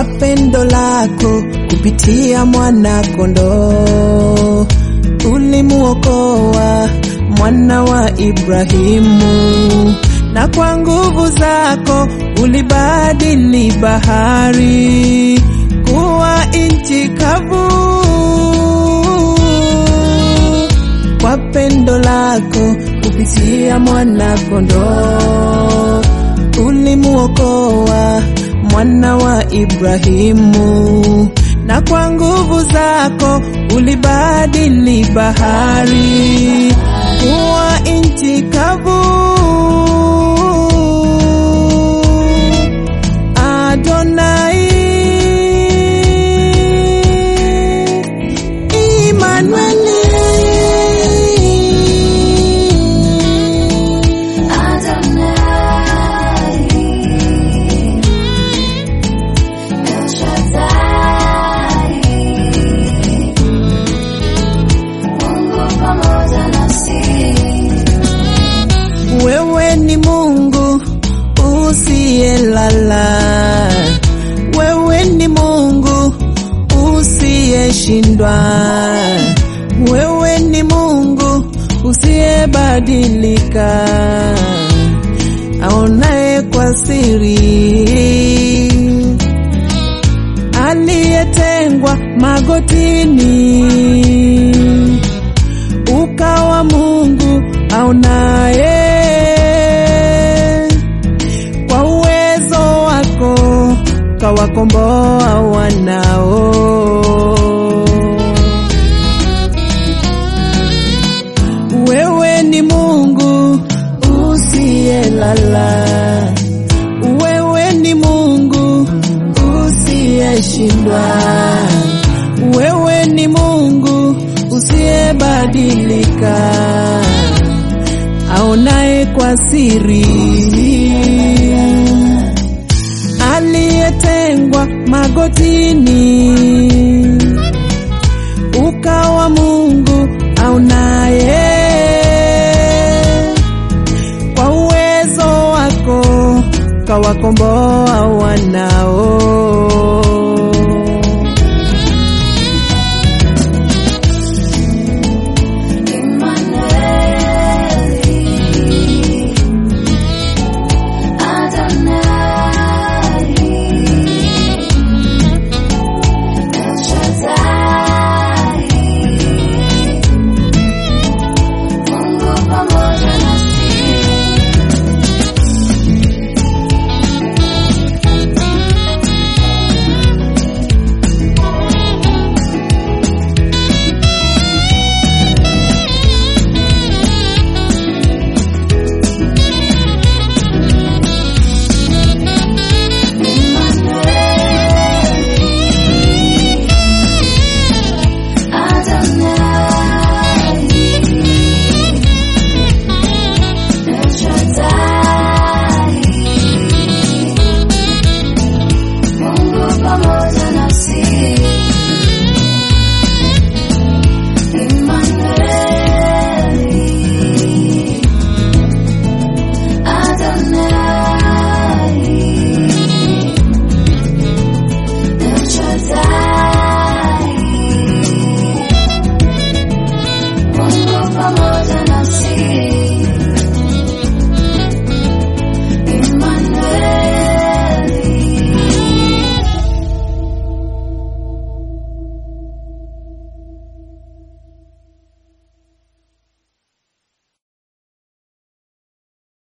pendo lako kupitia mwana kondoo ulimuokoa mwana wa Ibrahimu, na kwa nguvu zako ulibadili bahari kuwa nchi kavu. Kwa pendo lako kupitia mwana kondoo ulimuokoa mwana wa Ibrahimu, na kwa nguvu zako ulibadili bahari kuwa nchi kavu. Adonai, Immanueli. Adonai, El Shaddai, Mungu pamoja nasi. Wewe ni Mungu usiyelala, wewe ni Mungu usiyeshindwa, wewe ni Mungu usiyebadilika, aonaye kwa siri, aliyetengwa magotini ukawa Mungu aonaye kwa uwezo wako kawakomboa wanao. Wewe ni Mungu usiyelala, wewe ni Mungu usiyeshindwa, wewe ni Mungu usiyebadilika, aonaye kwa siri, aliyetengwa magotini, ukawa Mungu aonaye kwa uwezo wako kawakomboa wanao.